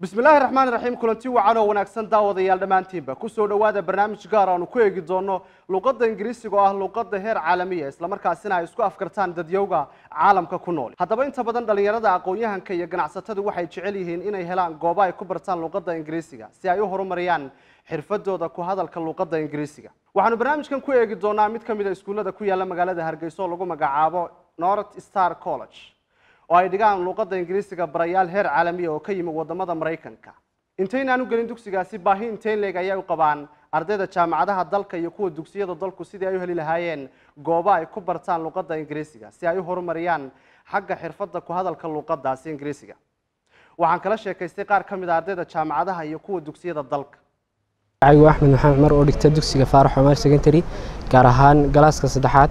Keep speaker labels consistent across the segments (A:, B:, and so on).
A: bismillaahi raxmaan raxiim kulanti wacan oo wanaagsan daawadayaal dhammaantiinba kusoo dhowaada barnaamij gaar aanu ku eegi doono luqadda ingiriisiga oo ah luqadda heer caalamiya islamarkaasina ay isku afkartaan dadyowga caalamka ku nool haddaba inta badan dhallinyarada aqoon-yahanka iyo ganacsatadu waxay jecel yihiin inay helaan goobo ay ku bartaan luqadda ingiriisiga si ay u horumariyaan xirfadooda ku hadalka luqadda ingiriisiga waxaanu barnaamijkan ku eegi doonaa mid ka mid a iskuullada ku yaala magaalada hargeysa oo lagu magacaabo north star college oo ay dhigaan luuqadda ingiriisiga barayaal heer caalamiya oo ka yimi wadamada maraykanka intaynaan u gelin dugsigaasi baahi intayn leeg ayay u qabaan ardayda jaamacadaha dalka iyo kuwa dugsiyada dalku sidii ay u heli lahaayeen goobo ay ku bartaan luuqadda ingiriisiga si ay u horumariyaan xagga xirfadda ku hadalka luuqadaasi ingiriisiga waxaan kala sheekaystay qaar ka mid a ardayda jaamacadaha iyo kuwa dugsiyada dalka
B: magacigu axmed maxamed cumar oo dhigta dugsiga faarax cumar secondary gaar ahaan galaaska saddexaad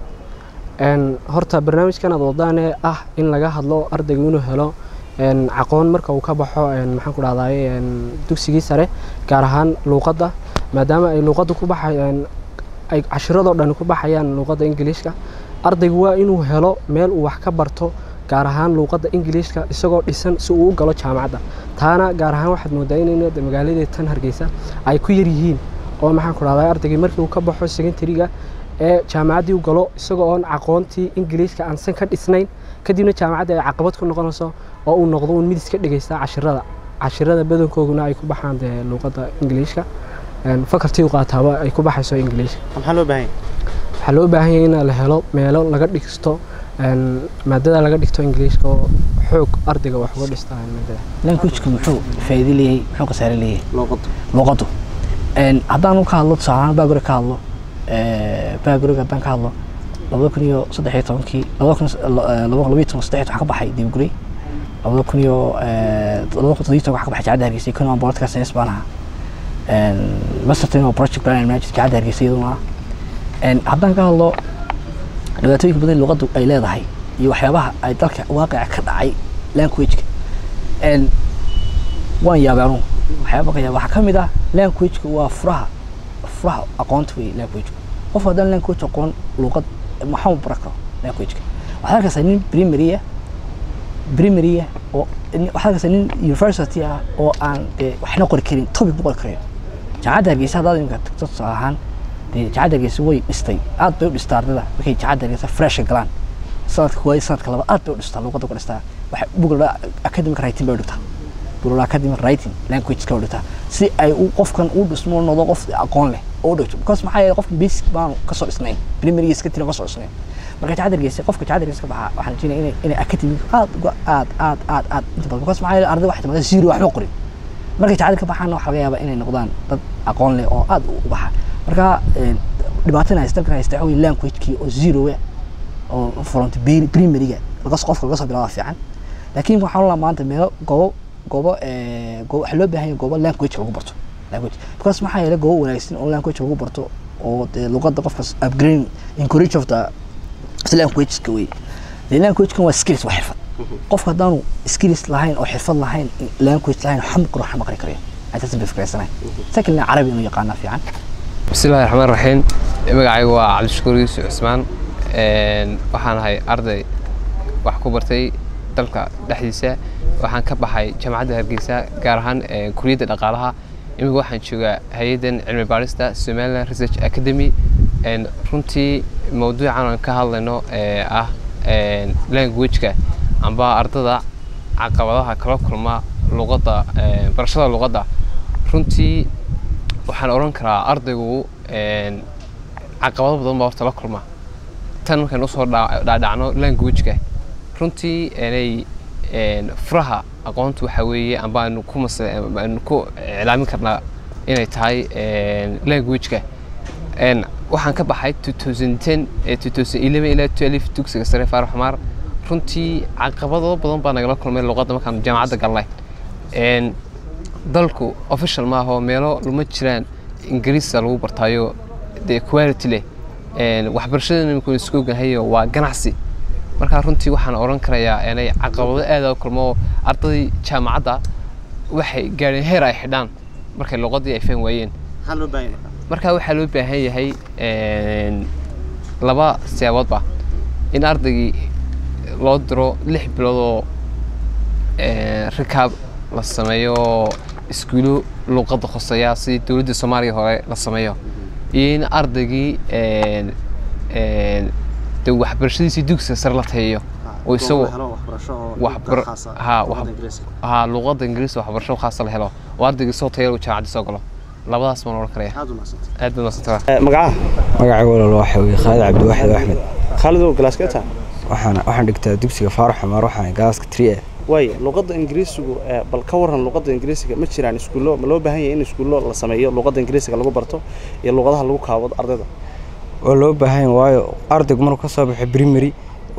B: horta barnaamijkan aad wadaane ah in laga hadlo ardaygu inuu helo aqoon marka uu ka baxo maxaan ku dhahdaye dugsigii sare gaar ahaan luuqadda maadaama ay luuqadda ku baxayaan ay cashiradoo dhan ku baxayaan luuqadda ingiliishka ardaygu waa inuu helo meel uu wax ka barto gaar ahaan luuqadda ingiliishka isagoo dhisan si uu u galo jaamacadda taana gaar ahaan waxaad moodaa in magaaladii tan hargeysa ay ku yar yihiin oo maxaan ku dhahday ardaygii markii uu ka baxo secondary-ga ee jaamacaddii u galo isagoo oon aqoontii ingiliishka aansan ka dhisnayn kadibna jaamacaddii ay caqabad ku noqonayso oo uu noqdo uun mid iska dhegeysta cashirada cashirada badankooguna ay ku baxaan dee luuqadda ingiliishka fakaltii u qaataaba ay ku baxayso ingiliishka
A: maxaa loo baahan
B: waxaa loo baahan yahay in la helo meelo laga dhigsto maadada laga dhigto ingiliishka oo xoog ardayga wax uga dhista maadada
C: languageka muxuu faa'iido leeyahay muxuu khasaare leeyahay
A: luuqadda
C: luuqaddu haddaan ka hadlo tusaalahaan baagore ka hadlo baagorega haddaan ka hadlo labada kun iyo saddex iyo tobankii labada kun laba labiyo toban saddex waxaa ka baxay diibgurey labada kun iyo labada kun toddobiyo toban waxaa ka baxay jaacadda hargeysa kun political science baan ahaa masterton oo project plan and management jaacadda hargeysa iyaduna haddaan ka hadlo dhibaatooyinka badan luuqaddu ay leedahay iyo waxyaabaha ay dalka waaqica ka dhacay languageka waan yaabay anugu waxyaaba ka yaaba waxaa ka mid ah languageka waa furaha furaha aqoonta wey languageka qof haddaan language aqoon luuqad maxaa baran karo languageka waxaad arkaysaa nin primarya primarya oo waxaad arkaysaa nin university ah oo aan dee waxna qori karin topic ma qori karayo jaamacadda hargeysa haddaad imika tagto tusaale ahaan dee jaamacadda hargeysa way dhistay aad bay u dhistaa ardada markay jaamacadda hargeysa fresha galaan sanadka koowaad sanadka laba aad bay u dhistaa luuqadda ku dhistaa waxay bugla academic writing bay u dhigtaa bugla academic writing language ka u dhigtaa si ay u qofkan u dhismo noqdo qof aqoon leh oo u dhigto because maxaa yeelay qofka basic baanu kasoo dhisnayn primary iska tiri kasoo dhisnayn marka jaamacadda hargeysa qofka jaamacadda hargeysa ka baxa waxaan rajeynayaa inay inay academic aad aad aad aad aad inta badan because maxaa yeelay arday waxay timaada zero waxba qorin markay jaamacadda ka baxaana waxaa laga yaabaa inay noqdaan dad aqoon leh oo aad u baxa marka dhibaatana haysta dalkan haysta waxa wey languagekii oo zero oo furanta primaryga lagas qofka laga soo bilaaba fiican laakiin waxaan olaa maanta meelo goobo goobo goobo waxaa loo baahan yahay goobo language lagu barto language because maxaa yeelay goobo wanaagsan oo language lagu barto oo dee luqadda qofka upgrading encourage of the languageska wey dee languagekan waa skills waa xirfad qofka haddaanu skills lahayn oo xirfad lahayn language lahayn waxma qoro waxma qari karayo intaasan bay fikraysanayn secondly carabi inuu yaqaanaa fiican
D: bismillahi raxmaan raxiim magacaygu waa cabdishakuur yuusuf cismaan waxaan ahay arday wax ku bartay dalka dhexdiisa waxaan ka baxay jaamacadda hargeysa gaar ahaan kuliyadda dhaqaalaha imika waxaan joogaa hay-addan cilmi baarista somaliland research academy runtii mawduucan aan ka hadlayno ah languageka amba ardada caqabadaha kala kulma luqadda barashada luqadda runtii waxaan odhan karaa ardaygu caqabado badan baa horta la kulma tan markaynu usoo dhaadhacno languageka runtii inay furaha aqoontu waxa weeye amba aynu ku mas aynu ku iclaamin karnaa inay tahay languageka waxaan ka baxay two thousand ten two thousand eleven ilaa twelve dugsiga sare faarax xumaar runtii caqabado badan baa nagala kulmay luqadda markaan jaamacadda galnay dalku official maaha meelo luma jiraan ingiriisa lagu bartaayo dee quality leh waxbarashadana imika isku ogahayo waa ganacsi markaa runtii waxaan odhan karayaa inay caqabado aad u kulmo ardaydii jaamacadda waxay gaadheen heer ay xidhaan markay luqadii ay fahmi waayeen
A: maxaa loo baahan yahay
D: markaa waxaa loo baahan yahay laba siyaaboodba in ardaygii loo diro lix bilood oo rikaab la sameeyo iskuulo luuqadda khoseeya sidii dowladda soomaaliya hore la sameeyo iyo in ardaygii een, een, de waxbarashadiisii dugsiga sare la tahiyo oo isagoo waxbar- ha, wax- ha luuqadda ingiriiska waxbarasho khaasa la helo oo ardaygii soo tayo jaamacadda soo galo labadaas baan oran karaya aad baad masantaa
A: magacaha
E: magacayga walaal waxa weeye khaalid cabdiwaxid axmed
A: khaalidow galaaska taa
E: waxaan waxaan dhigtaa dugsiga faarax xumaar waxaan gaaska tri e
A: waaya luqadda ingiriisigu ee, bal ka waran luqadda ingiriisiga ma jiraan iskuullo ma loo baahan yahay in iskuullo la sameeyo luqadda ingiriisiga lagu barto iyo luqadaha lagu kaawado ardayda
E: oo loo baahan yahay waayo ardaygu markuu ka soo baxo primary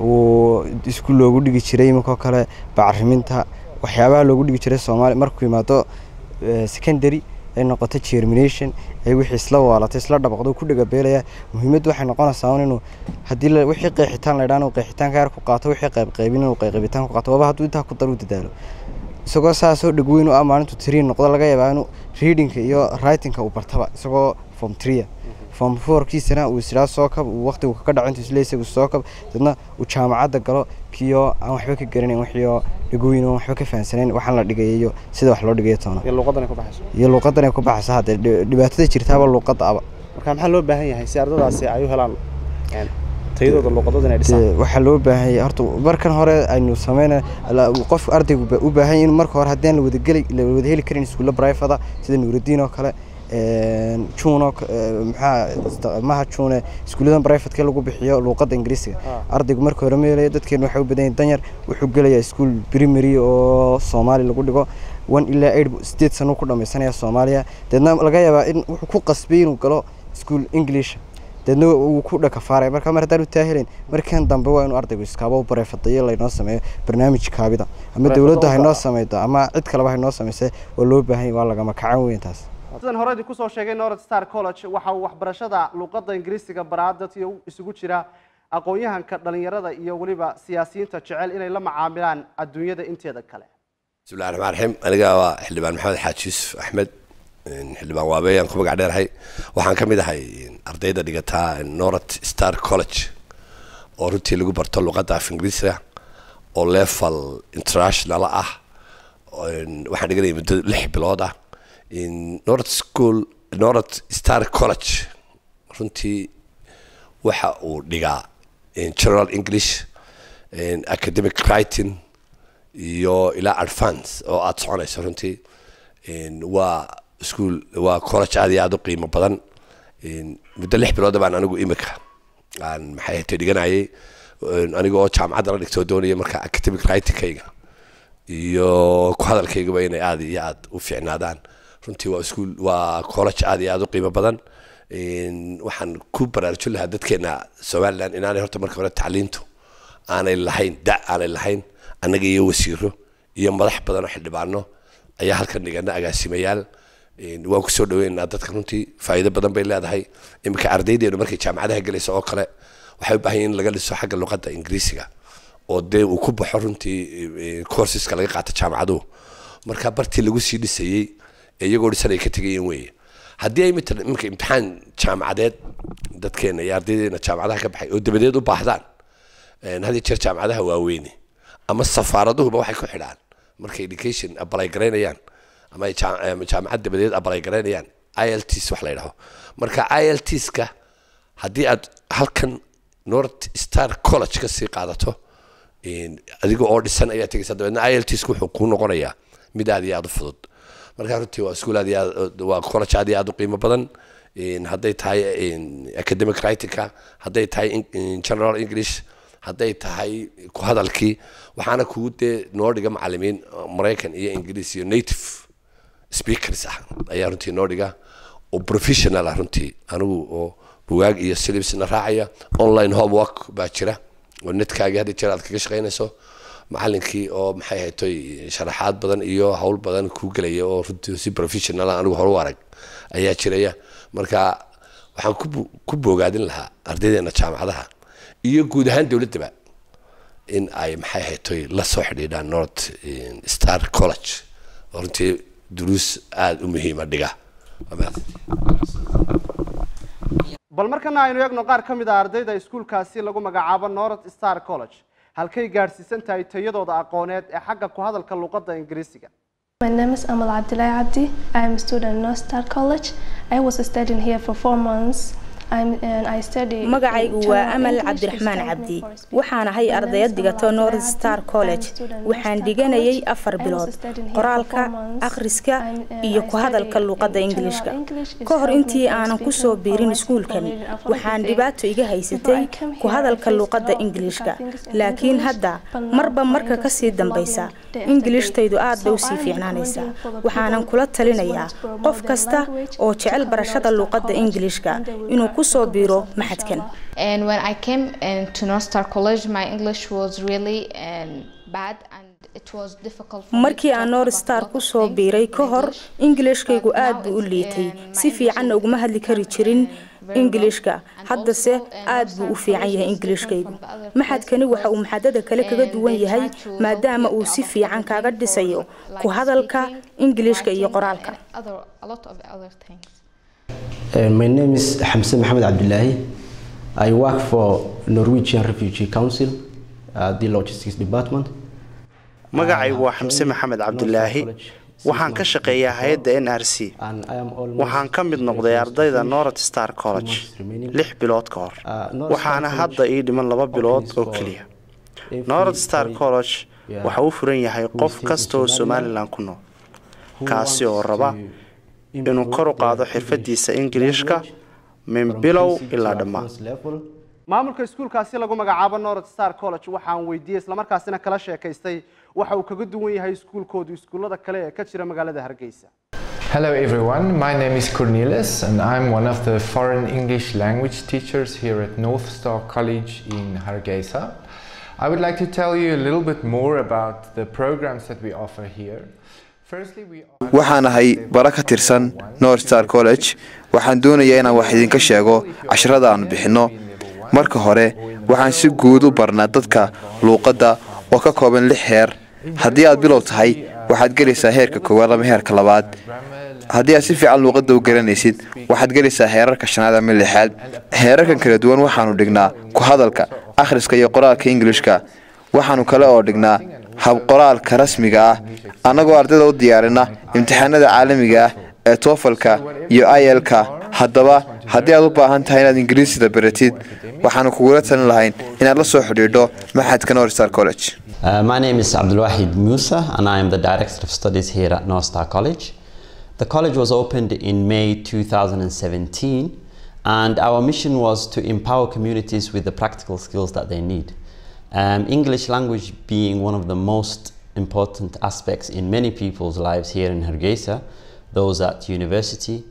E: uu iskuul loogu dhigi jiray iminkaoo kale bacriminta waxyaabaha loogu dhigi jiray soomaaliya markuu yimaado eh, secondary ay noqoto germination ay wixii isla waalatay isla dhabaqdo ku dhagabeelaya muhiimaddu waxay noqonaysaa un inuu haddii la- wixii qeexitaan la idhaan uu qeexitaanka yar ku qaato wixii qaybqaybin inuu qayqaybitaan ku qaato waaba hadduu intaa ku dar u dadaalo isagoo saasoo dhegweyn u ah maalintu tiriin noqdo laga yaabaa inuu readingka iyo writingka uu bartaba isagoo form tria form fourkiisana uu isdhaa soo kab uu waqtigu kaga dhaco intuu isle isagu soo kab dadna uu jaamacadda galo kiyo aan waxba ka garanayn wixiioo dhegweyn oo waxba ka fahansanayn waxaan la dhigaya iyo sida wax loo dhigayo toona
A: iyo luqaddan ay ku baxayso
E: iyo luuqadan ay ku baxaysa haddee dhi- dhibaatada jirtaaba luuqadda aba
A: marka maxaa loo baahan yahay si ardadaasi ay u helaan een, tayadooda luqadooda inay dhisaan
E: Dee, waxaa loo baahan yahay horta markan hore aynu sameyna qof ardaygu ba- u baahan yahay in marka hore haddaan la wada geli la wada heli karin iskuulla brifada sida nuurudiin oo kale een, juun oo ka- ee, maxaa ista- maha juune iskuulladan brifatka lagu bixiyo luuqadda ingiriisiga
A: Ah.
E: ardaygu marka hore ma helaya dadkeenu waxay u badan yihiin danyar wuxuu gelayaa iskuul primary oo soomaali lagu dhigo one ilaa eight bu- sideed sano ku dhamaysanaya soomaaliya deedna laga yaabaa in wuxuu ku qasbay inuu galo iskuul english deedna uu ku dhakafaaraya marka mar haddaan u taahelayn markan dambe waa inuu ardaygu iskaaba u barefadayo laynoo sameeyo barnaamij kaabida ama
A: Bareefado
E: dowladda
A: u
E: haynoo
A: gaar ah.
E: sameydo ama cid kaleba haynoo sameysay waa loo baahan yahay waa lagama kacan weyn taas
A: sidan hore idinku soo sheegay north star college waxa uu waxbarashada luqadda ingiriisiga baraa dadkii isugu jira aqoon-yahanka dhalinyarada iyo weliba siyaasiyiinta jecel inay la macaamilaan adduunyada inteeda kale
F: بسم الله الرحمن الرحيم aniga waa xildhibaan maxamed xaaji yuusuf axmed een, xildhibaan waabeeyaan ku magac dheerahay waxaan ka mid ahay een, ardayda dhigataa north star college oo runtii lagu barto luqadda af ingiriisiga oo level international ah een, waxaan dhiganaya muddo lix bilood ah in north school north star college runtii waxa uu dhigaa in general english in academic writing iyo ilaa advance oo aada soconayso runtii In waa school waa college aad iyo aada u qiimo badan In muddo lix bilooda baan anigu imika aan maxay hatay dhiganayay In aniga oo jaamacadda la dhigtoo doonaya marka academic writingkayga iyo ku hadalkaygaba inay aad iyo aad u fiicnaadaan runtii waa school waa college aad iyo aad u qiimo badan In waxaan ku baraarujin lahaa dadkeena somaliland inaanay horta marka hore tacliintu aanay lahayn da aanay lahayn annaga iyo wasiiro iyo madax badan oo xildhibaano ayaa halkan dhigana agaasimayaal In waan kusoo dhaweynaynaa dadka runtii faa'iido badan bay leedahay iminka ardaydeenu markay jaamacadaha gelayso oo kale waxay u baahan yihiin in laga dhiso xagga luqadda ingiriisiga oo dee uu ku baxo runtii eh, courseska laga qaato jaamacaduhu marka bartii lagu sii dhisayey ee iyagoo dhisan ay ka tegayeen weeye haddii ay mita iminka imtixaan jaamacadeed dadkeena iyo ardaydeena jaamacadaha ka baxay oo dabadeed u baahdaan een, had iyo jeer jaamacadaha waaweyne ama safaaraduhuba waxay ku xidhaan markay education apply garaynayaan ama ay jaa- ama jaamacad dabadeed apply garaynayaan ilts wax la yidhaho marka iltska haddii aad halkan north star college ka sii qaadato een, adiga oo dhisan ayaa tegaysa dabeedna iltska wuxuu kuu noqonayaa mid aad iyo aad u fudud marka runtii waa iskuul aad iyo aad waa college aad iyo aad u qiimo badan een, hadday tahay een, academic writingka hadday tahay in- in general english hadday tahay ku hadalkii waxaana kugu dee noo dhiga macalimiin uh, maraykan iyo ingiriis iyo native speakers ah ayaa runtii noo dhiga oo professional ah runtii anigu oo bugaag iyo silibsna raacaya online homework baa jira oo netkaagii hadda jeer aad kaga shaqaynayso macalinkii oo maxay haytoy sharaxaad badan iyo hawl badan kuu gelaya oo runtii si professional ah anigu hore u arag ayaa jiraya marka waxaan ku bu- ku boogaadin lahaa ardaydeena jaamacadaha iyo guud ahaan dowladdaba in ay maxay haytoy la soo xidhiidhaan north eh, star college oo runtii duruus aada u muhiima dhiga Waa mahadsan.
A: bal markana aynu eegno qaar ka mid a ardayda iskuulkaasi lagu magacaabo north star college halkay gaadhsiisan tahay tayadooda aqooneed ee xagga ku hadalka luqadda ingiriisiga
G: My name is Amal Abdullah Abdi. I am a student at North Star College. I was studying here for four months. I'm, and I study in
H: magacaygu waa
G: general
H: amal
G: English,
H: cabdiraxmaan
G: studying
H: cabdi
G: for speaking.
H: waxaan ahay
G: My name
H: ardayad
G: is
H: dhigato
G: Amal
H: north
G: Abdullah
H: star
G: Abdi.
H: college
G: I'm a student at
H: waxaan
G: North Star
H: dhiganayay
G: College.
H: afar
G: I was
H: bilood
G: studying here for
H: qoraalka
G: four months.
H: akhriska
G: And, uh,
H: iyo
G: I
H: ku hadalka
G: study
H: luuqadda
G: in general
H: ingiliishka
G: English. It's
H: ka hor
G: helped me
H: intii
G: for
H: aanan
G: speaking,
H: kusoo
G: for
H: biirin
G: writing,
H: iskuulkani
G: for reading, and for
H: waxaan
G: everything.
H: dhibaato iga haysatay
G: Before I came
H: ku
G: here, I
H: hadalka
G: faced
H: luuqadda
G: a lot of
H: ingiliishka
G: difficult things in
H: laakiin
G: English,
H: hadda
G: but now
H: marba
G: my
H: marka
G: English
H: kasii
G: is
H: dambaysa
G: leveling day after
H: ingiliishtaydu
G: day.
H: aad bay
G: So
H: usii
G: I'm
H: fiicnaanaysaa
G: recommending for the
H: waxaanan
G: people
H: kula
G: who
H: talinayaa
G: want to promote
H: qof
G: their
H: kasta
G: language
H: oo
G: to
H: jecel
G: come
H: barashada
G: North Star
H: luuqadda
G: College,
H: ingiliishka
G: and they will
H: inuu
G: learn
H: kusoo
G: good
H: biiro
G: results,
H: maxadkan
G: inshallah.
I: And when I came into North Star College, my English was really um, bad and it was difficult for me to
H: markii aan
I: talk
H: north
I: about
H: star
I: a lot
H: ku
I: of
H: soo
I: things
H: biiray
I: in
H: ka hor
I: English.
H: ingiliishkaygu
I: But
H: aad
I: now
H: buu u
I: it's,
H: liitay
I: um, my
H: si
I: English
H: fiicanna
I: is
H: uguma hadli kari
I: becoming,
H: jirin
I: um, very well.
H: ingiliishka
I: And
H: haddase
I: also, uh,
H: aad
I: North
H: buu u
I: Star
H: fiican
I: College
H: yahay
I: is
H: ingiliishkaygu
I: different from the other
H: maxadkani waxa uu
I: places
H: maxadada kale kaga
I: and
H: duwan
I: they
H: yahay
I: try to
H: maadaama
I: help
H: uu
I: you
H: si
I: about
H: fiican kaaga
I: everything for,
H: dhisayo
I: like,
H: ku hadalka
I: speaking,
H: ingiliishka iyo
I: writing,
H: qoraalka
I: and other, a lot of other things.
J: Uh, my name is Hamza Mohamed Abdullahi. I work for Norwegian Refugee Council, uh, the logistics department.
K: magacaygu waa xamse maxamed cabdilaahi waxaan ka shaqeeyaa hay-adda n r c waxaan ka mid noqday ardayda north star college lix bilood ka hor waxaana hadda ii dhiman laba bilood oo keliya north star college waxa uu furan yahay qof kasta oo somalilan ku nool kaasi oo raba inuu kor u qaado xirfadiisa ingiliishka min bilow ilaa dhammaan
A: maamulka iskuulkaasi lagu magacaabo north star college waxaan weydiiyey islamarkaasina kala sheekaystay waxa uu kaga duwan yahay iskuulkoodu iskuullada kale ee ka jira magaalada hargeysa
L: Hello everyone, my name is Cornelis and I'm one of the foreign English language teachers here at North Star College in Hargeisa. I would like to tell you a little bit more about the programs that we offer here. Firstly, we
M: waxaan ahay bara ka tirsan north star college waxaan doonayaa inaan wax idinka sheego casharada aanu bixinno marka hore waxaan si guud u barnaa dadka luuqadda oo ka kooban lix heer haddii aad bilow tahay waxaad gelaysaa heerka koowaad ama heerka labaad haddii aad si fiican luuqadda u garanaysid waxaad gelaysaa heerarka shanaad ama lixaad heerarkan kala duwan waxaanu dhignaa ku hadalka akhriska iyo qoraalka ingilishka waxaanu kale oo dhignaa habqoraalka rasmiga ah annagoo ardayda u diyaarina imtixaanada caalamiga ah ee toofalka iyo ilka haddaba haddii aad u baahan tahay inaad ingiriisida baratid waxaanu kugula talin lahayn inaad la soo xidhiidho maxadka north star college
N: Uh, my name is Abdulwahid Musa, and I am the Director of Studies here at North Star College. The college was opened in May 2017, and our mission was to empower communities with the practical skills that they need. Um, English language being one of the most important aspects in many people's lives here in Hargeisa, those at university,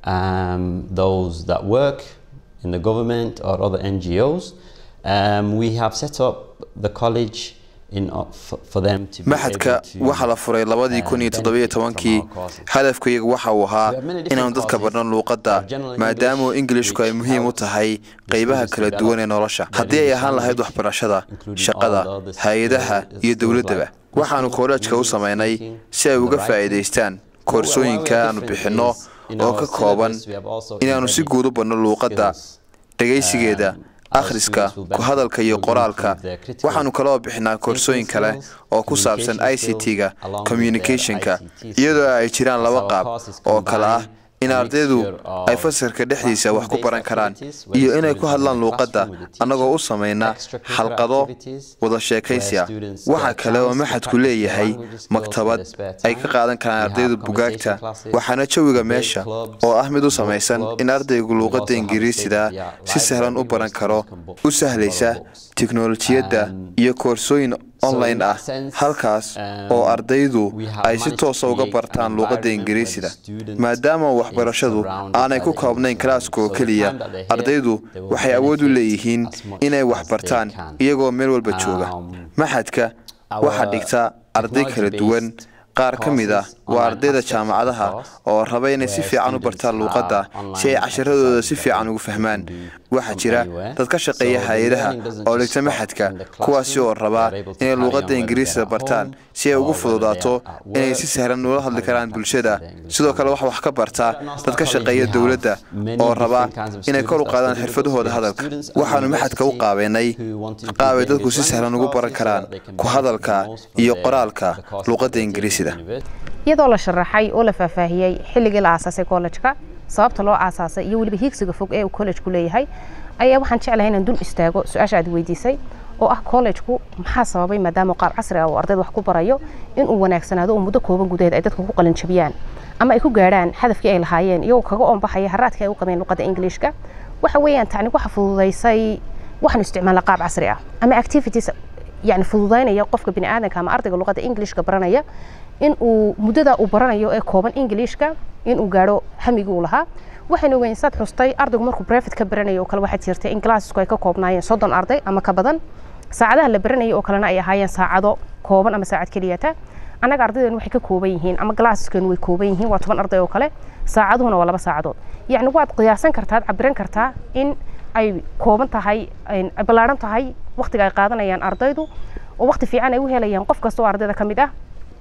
N: um, those that work in the government or other NGOs. Um, we have set up the college in, uh, for, for them to be
M: maxadka
N: able to
M: waxaa la furay labadii kun iyo toddobiyo tobankii hadafkaygu waxa uu ahaa inaanu dadka barno luuqadda maadaama ingilishku ay muhiim u tahay qaybaha kala duwan ee nolosha haddii ay ahaan lahayd waxbarashada shaqada hay-adaha iyo dowladdaba waxaanu koolejka u samaynay si ay uga faa'iidaystaan koorsooyinka aanu bixinno oo ka kooban inaannu si guud u barno luuqadda dhegaysigeeda akhriska ku hadalka iyo qoraalka waxaanu kaloo bixinaa koorsooyin kale oo ku saabsan i c t-ga communicationka iyadoo ay jiraan laba qaab oo kale ah in ardaydu ay fasalka dhexdiisa wax ku baran karaan iyo inay ku hadlaan luuqadda annagoo u samayna xalqado wada sheekaysi ah waxa kale oo maxadku leeyahay maktabad ay ka qaadan karaan ardaydu bugaagta waxaana jawiga meesha oo ah mid u samaysan in ardaygu luuqadda ingiriisida si sahlan u baran karo u sahlaysa tiknolojiyadda iyo koorsooyin online ah halkaas oo ardaydu ay si toosa uga bartaan luuqadda ingiriisida maadaama waxbarashadu aanay ku koobnayn kalaaska oo keliya ardaydu waxay awood u leeyihiin inay wax bartaan iyagoo meel walba jooga maxadka waxaa dhigta arday kala duwan qaar ka mid ah waa ardayda jaamacadaha oo raba inay si fiican u bartaan luuqadda si ay casharadooda si fiican ugu fahmaan waxaa jira dad ka shaqeeya hay-adaha oo dhigta maxadka kuwaasi oo rabaa inay luuqadda ingiriisida bartaan si ay ugu fududaato inay si sahlan ula hadli karaan bulshada sidoo kale waxa wax ka bartaa dad ka shaqeeya dowladda oo rabaa inay kor u qaadaan xirfadahooda hadalka waxaanu maxadka u qaabeynay qaabay dadku si sahlan ugu baran karaan ku hadalka iyo qoraalka luuqadda ingiriisida
H: iyadoo la sharaxay oo la faahfaahiyey xilligii la aasaasay kollejka sababta loo aasaasay iyo weliba hiigsiga fog ee uu kollejku leeyahay ayaa waxaan jeclahay inaan dul istaago su-aasha aad weydiisay oo ah kollejku maxaa sababay maadaama qaab casri ah oo ardayda wax ku barayo inuu wanaagsanaado oo muddo kooban gudaheed ay dadka ku qalinjabiyaan ama ay ku gaadhaan hadafkii ay lahaayeen iyagoo kaga oonbaxaya haraadkii ay u qabeen luqadda ingiliishka waxa weeyaan tacni waxa fududaysay waxaanu isticmaalna qaab casri ah ama activities yani fududaynaya qofka bini aadanka ama ardayga luqadda ingiliishka baranaya in uu muddada uu baranayo ee kooban ingiliishka in uu gaadho hamigii uu lahaa waxaynu ogeyn saad xustay ardaygu markuu brevet ka baranayo oo kale waxaa jirtay in glassisku ay ka koobnaayeen soddon arday ama ka badan saacadaha la baranayay oo kalena ay ahaayeen saacado kooban ama saacad keliyata annaga ardaydeenu waxay ka kooban yihiin ama glassiskeenu way kooban yihiin waa toban arday oo kale saacaduhuna waa laba saacadood yacni waad qiyaasan kartaa cabiran kartaa in ay kooban tahay ay ballaaran tahay waqtiga ay qaadanayaan ardaydu oo waqti fiican ay u helayaan qof kasta oo ardayda ka mid ah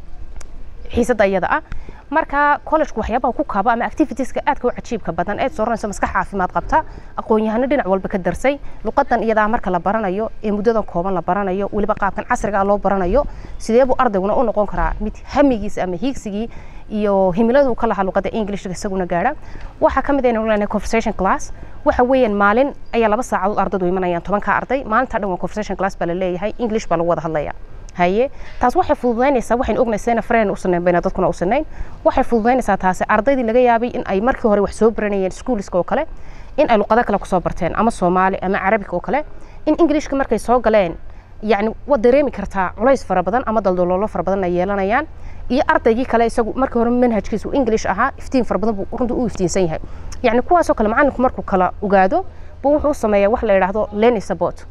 H: xiisadda iyada ah marka collegku waxyaabaha ku kaaba ama activitieska aadka u cajiibka badan eed sooranayso maskax caafimaad qabta aqoon-yahano dhinac walba ka darsay luqadan iyadaa marka la baranayo ee muddadan kooban la baranayo weliba qaabkan casriga ah loo baranayo sidee buu ardayguna u noqon karaa mid hamigiisa ama hiigsigii iyo himiladu ka lahaa luqadda englishka isaguna gaadha waxaa ka mid aynu leenahay conversation class waxa weeyaan maalin ayaa laba saacadood ardaydu imanayaan tobanka arday maalinta dhan waa conversation class baa la leeyahay english baa lagu wada hadlaya haye taas waxay fududaynaysaa waxaynu ognaysayna fareen u sanayn bayna dadkuna u sanayn waxay fududaynaysaa taasi ardaydii laga yaabay in ay markii hore wax soo baranayeen schooliska oo kale in ay luqado kale kusoo barteen ama soomaali ama carabiga oo kale in englishka markay soo galeen yacni waad dareemi kartaa culays fara badan ama daldaloolo fara badan ay yeelanayaan iyo ardaygii kale isagu markii hore manhajkiisu english ahaa iftiin fara badan buu runtii u iftiinsan yahay yacni kuwaasoo kale macalinku markuu kala ogaado buu wuxuu sameeyaa wax la yidhaahdo learning support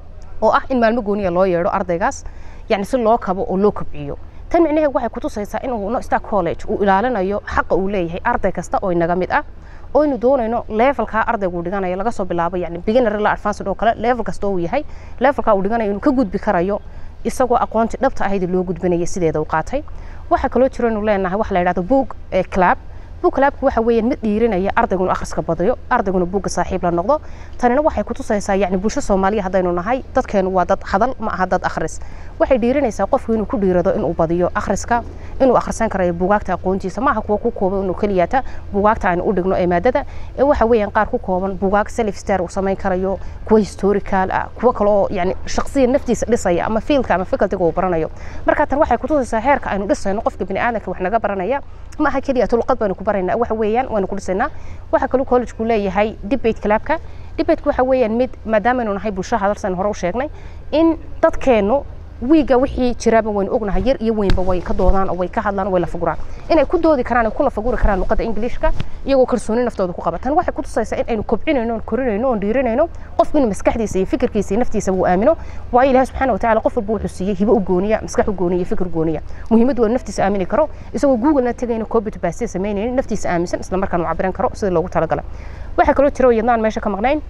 H: oo ah in maalmo gooniya loo yeedho ardaygaas yani si loo kabo oo loo kobciyo tan micnaheed waxay kutusaysaa inuu no star college uu ilaalinayo xaqa uu leeyahay arday kasta oo inaga mid ah oo aynu doonayno levelkaa ardaygu dhiganayo laga soo bilaabo yani beginner la advanced oo kale level kasta uu yahay levelkaa uu dhiganayo inuu ka gudbi karayo isagoo aqoontii dhabta ahayd loo gudbinaya sideeda u qaatay waxaa kaloo jiro inuu leenahay waxa la yidhahdo book club book clubku waxa weeyaan mid dhiirinaya ardayguna akhriska badayo ardayguna buugga saaxiib la noqdo tanina waxay kutusaysaa yani bulsho soomaaliya haddaynu nahay dadkeenu waa dad hadal ma aha dad akhris waxay dhiirinaysaa qofku inuu ku dhiirado inuu badiyo akhriska inuu akhrisan karayo buugaagta aqoontiisa maaha kuwa ku kooban inuu keliyaata buugaagta aynu u dhigno ee maadada ee waxa weeyaan qaar ku kooban buugaag self star uu samayn karayo kuwa historical ah kuwa kale oo yani shakhsiya naftiisa dhisaya ama fiilka ama facultiga uu baranayo marka tan waxay kutusaysaa heerka aynu dhisayno qofka bini aadanka wax naga baranaya ma aha keliya luqad baynu ku baraynaa waxa weeyaan waanu ku dhisaynaa waxa kaloo collegeku leeyahay debate clubka debateka waxa weeyaan mid maadaamaaynu nahay bulsho hadalsan hore u sheegnay in dadkeennu wiiga wixii jiraaba waynu ognahay yar iyo weynba way ka doodaan oo way ka hadlaan oo way la faguraan inay ku doodi karaan ay ku la faguri karaan luqadda ingiliishka iyagoo kalsooni naftooda ku qabatan waxay ku tusaysaa in aynu kobcinayno oon korinayno oon dhiirinayno qofku inuu maskaxdiisa iyo fikirkiisa iyo naftiisa uu aamino waayo ilaahi subxaana watacaala qof walba wuxuu siiyey hibo u gooniya maskax u gooniya fikir gooniya muhiimaddu waa naftiisa aamini karo isagoo googlena tegayno copy baasiya samaynaynin naftiisa aaminsan isla markaan uu cabiran karo sida loogu talagalay waxaa kaloo jira yadnaan meesha ka maqnayn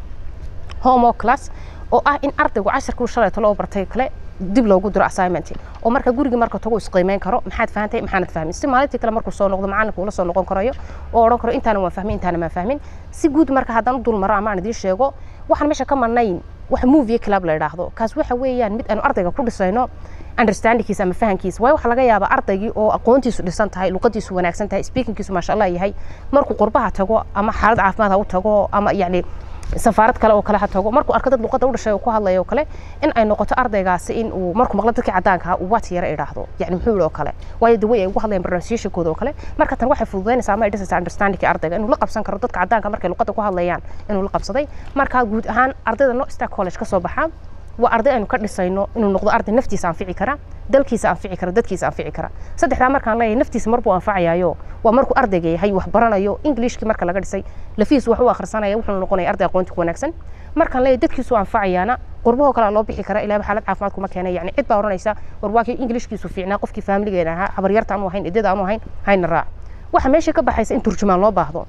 H: homo class oo ah in ardaygu casharkuu shalayto loo bartay kale dib loogu diro assignment oo marka guriga marka tago isqiimeyn karo maxaad fahantay maxaanad fahmin si maalintii kale markuu soo noqdo macalinku ula soo noqon karayo oo odhan karo intaana waan fahmin intaana maan fahmin si guud marka haddaan u dul maro ama aan idiin sheego waxaan meesha ka marnayn wax movie club la yidhaahdo kaas waxa weeyaan mid aanu ardayga ku dhisayno understandingkiisa ama fahankiisa waayo waxaa laga yaabaa ardaygii oo aqoontiisu dhisan tahay luqadiisu wanaagsan tahay speakingkiisu maasha allah yahay markuu qurbaha tago ama xaalad caafimaad ha u tago ama yacni safaarad kale oo kale ha tago markuu arko dad luqadda u dhashay oo ku hadlaya oo kale in ay noqoto ardaygaasi in uu markuu maqlo dadkii caddaanka uu waat yara idhaahdo yani muxuu yidhi oo kale waayo the way ay ugu hadlayaan pronunciationkooda oo kale marka tan waxay fududaynaysaa ama ay dhisaysaa understandingka ardayga inuu la qabsan karo dadka caddaanka markay luqadda ku hadlayaan inuu la qabsaday marka guud ahaan ardayda no star college ka soo baxaa waa arday aynu ka dhisayno inuu noqdo arday naftiisa anfici kara dalkiisa anfici kara dadkiisa anfici kara saddexdaa markaan leeyahay naftiisa marbuu anfacayayo waa markuu ardayga yahay wax baranayo englishkii marka laga dhisay lafihiisu wax u akhrisanaya wuxuu noqonaya arday aqoonti ku wanaagsan markaan leeyahay dadkiisu anfacayaana qurbahoo kale loo bixi kara ilaaba xaalad caafimaad kuma keenay yani cid baa odhanaysa war waa kii englishkiisu fiicnaa qofkii faamiligeena ahaa habaryarta aanu ahayn idada aanu ahayn hayna raac waxa meesha ka baxaysa in turjumaan loo baahdo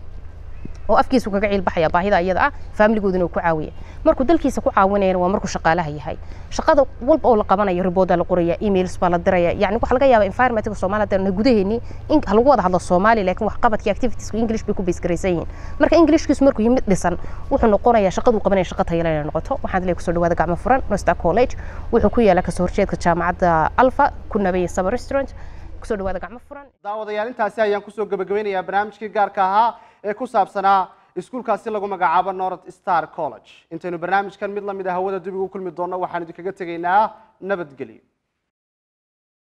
H: oo afkiisu kaga ciilbaxaya baahida iyada ah faamiligooduna uu ku caawiya markuu dalkiisa ku caawinayana waa markuu shaqaalaha yahay shaqada walba oo la qabanayo ribooda la qoraya emails baa la diraya yani waxa laga yaaba environmentka soomaaliya hadaan gudaheeni in lagu wada hadlo soomaali laakiin waxqabadkii activitiesku english bay ku base garaysan yihiin marka englishkiisu markuu yimid dhisan wuxuu noqonayaa shaqaduu qabanaya shaqa tayala inay noqoto waxaan leeyahay kusoo dhawaada gacmo furan nostar college wuxuu ku yaala kasoo horjeedka jaamacadda alfa ku nabaya saba restaurant kusoo dhawaada gacmo furan
A: daawadayaal intaasi ayaan kusoo gabagabeynayaa barnaamijkii gaarka ahaa ee ku saabsanaa iskuulkaasi lagu magacaabo north star college intaynu barnaamijkan mid lamid a hawada dib ugu kulmi doonno waxaan idinkaga tegaynaa nabadgelyo